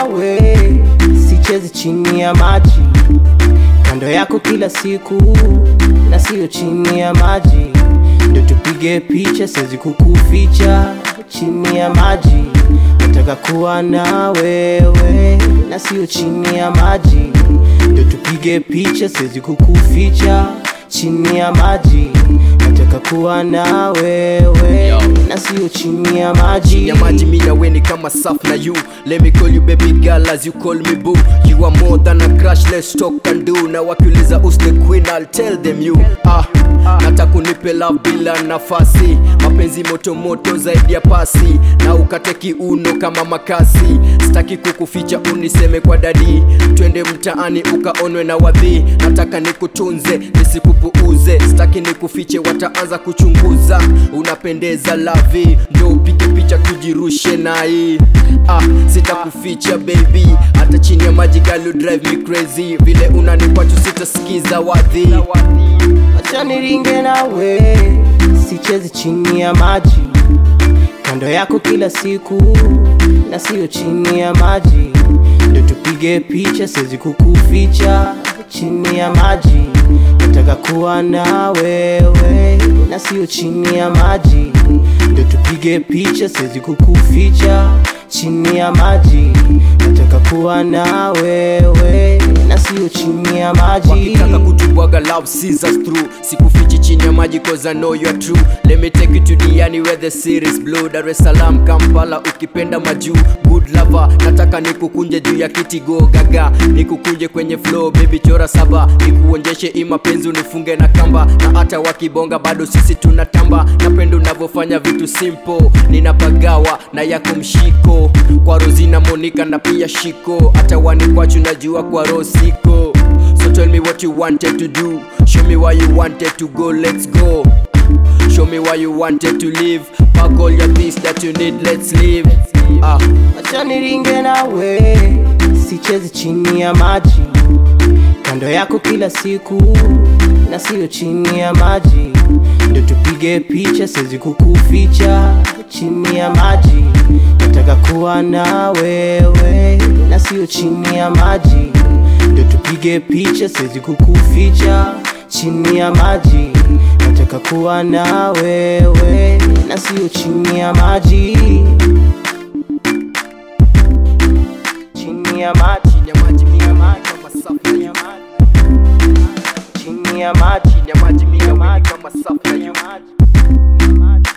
nawe, sichezi chini ya maji, kando yako kila siku na sio chini ya maji, ndo tupige picha, siwezi kukuficha chini ya maji, nataka kuwa na wewe na sio chini ya maji, ndo tupige picha, siwezi kukuficha chini ya maji, nataka kuwa na wewe Yo. na sio chini ya maji. ya maji mi na we ni kama saf na you let me call you baby girl as you call me boo you are more than a crush let's talk and do na wakiuliza who's the queen I'll tell them you ah nataka unipe love bila nafasi mapenzi moto moto zaidi ya pasi na ukate kiuno kama makasi sitaki kukuficha uniseme kwa dadi twende mtaani ukaonwe na wadhi nataka nikutunze nisikupuuze sitaki nikufiche wataanza kuchunguza unapendeza lavi ndo upige picha tujirushe nai ah, sitakuficha baby hata chini ya maji girl you drive me crazy vile unanipachu sitasikiza wadhi Acha niringe nawe, sichezi chini ya maji, kando yako kila siku na sio chini ya maji, ndo tupige picha, siwezi kukuficha chini ya maji, nataka kuwa na wewe na sio chini ya maji, ndo tupige picha, siwezi kukuficha chini ya maji, nataka kuwa na wewe na sio chini ya maji. wakitaka kutubwaga love sees us through sikufichi chini ya maji cause I know you are true let me take you to Diani where the series blue Dar es Salaam Kampala ukipenda majuu good lover nataka nikukunje juu ya kiti go gaga nikukunje kwenye flow baby chora saba nikuonjeshe hii mapenzi unifunge na kamba na hata wakibonga bado sisi tunatamba napenda unavyofanya vitu simple ninapagawa na yako mshiko kwa Rosina Monica na pia shiko hata wanikwachu najua kwa Rosiko So tell me what you wanted to do. Show me why you wanted to go. Let's go. Show me why you wanted to leave. Pack all your things that you need. Let's leave. Ah, Acha niringe nawe, sichezi chini ya maji, kando yako kila siku na sio chini ya maji, ndo tupige picha, siwezi kukuficha chini ya maji, nataka kuwa na wewe na sio chini ya maji, ndo tupige picha, siwezi kukuficha chini ya maji, nataka kuwa na wewe na sio chini ya maji chini ya maji, chini ya maji mimi na maji kama safi na you. chini ya maji, Chini ya maji mimi na maji kama safi na you. chini ya maji.